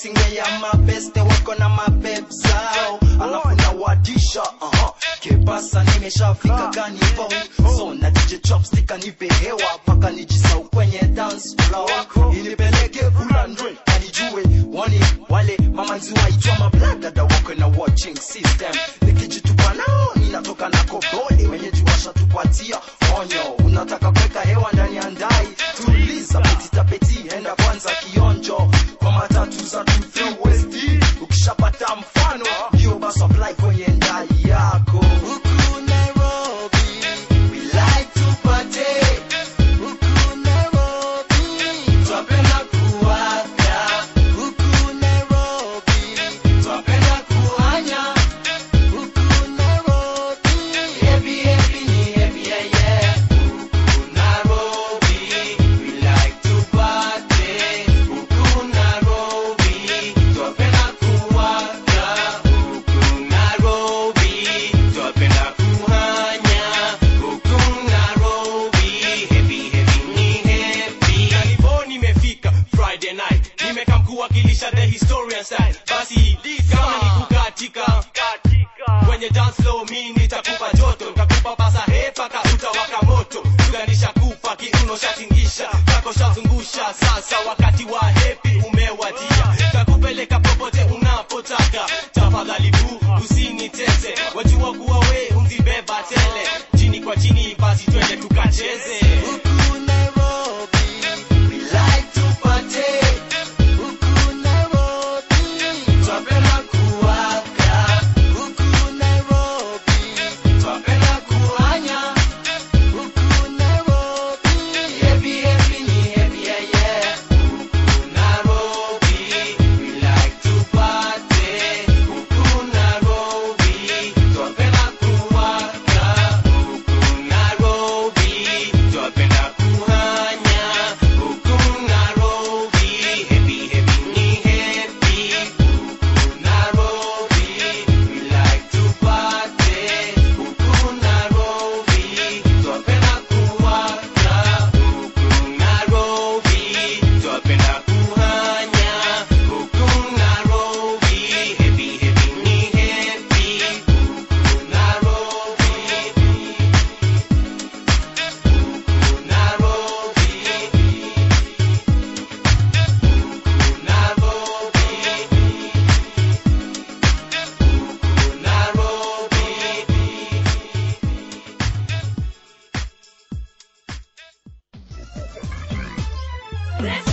singe ya mabeste wako na mabeb zao alafu nawadisha uh-huh. kipasa nimeshafika gani phone so na DJ chopstick anipe hewa paka nijisau kwenye dance floor inipeleke bulandre anijue wani wale mamanzi waitwa mabladada wako na watching system nikijitupa nao ninatoka na kobole wenyeji washatupatia onyo unataka kuweka hewa ndani ya ndai tuliza petitapeti enda kwanza kionjo kwa matatu za west ukishapata mfano ndio basi apply kwenye ndai yako huku nairobi we like to party huku nairobi twapenda kuwaka huku nairobi twapenda kuhanya huku nairobi heavy heavy ni heavy yeah yeah huku nairobi we like to party huku nairobi twapenda kuwaka huku nairobi twapenda kuhanya huku nairobi heavy heavy ni heavy Kalibo nimefika Friday night nimekam kuwakilisha the historian side basi kama ni kukatika kwenye dance floor mi nitakupa joto nitakupa basa hepa ka utawaka moto tuganisha kupa kiuno shatingisha kako shazungusha sasa wakati wa hepi umewadia takupeleka popote unapotaka tafadhali bu usiniteze wajua kuwa we unzibeba tele chini kwa chini basi twende tukacheze huku nairobi we like to party huku nairobi twapenda kuwaka huku nairobi twapenda kuhanya huku nairobi heavy heavy ni heavy yeah yeah huku nairobi we like to party huku nairobi twapenda kuwaka huku nairobi twapenda kuhanya huku nairobi heavy heavy ni heavy huku nairobi we like to party huku nairobi twapenda kuwaka huku nairobi twapenda kuhanya huku nairobi heavy heavy ni heavy huku nairobi Let's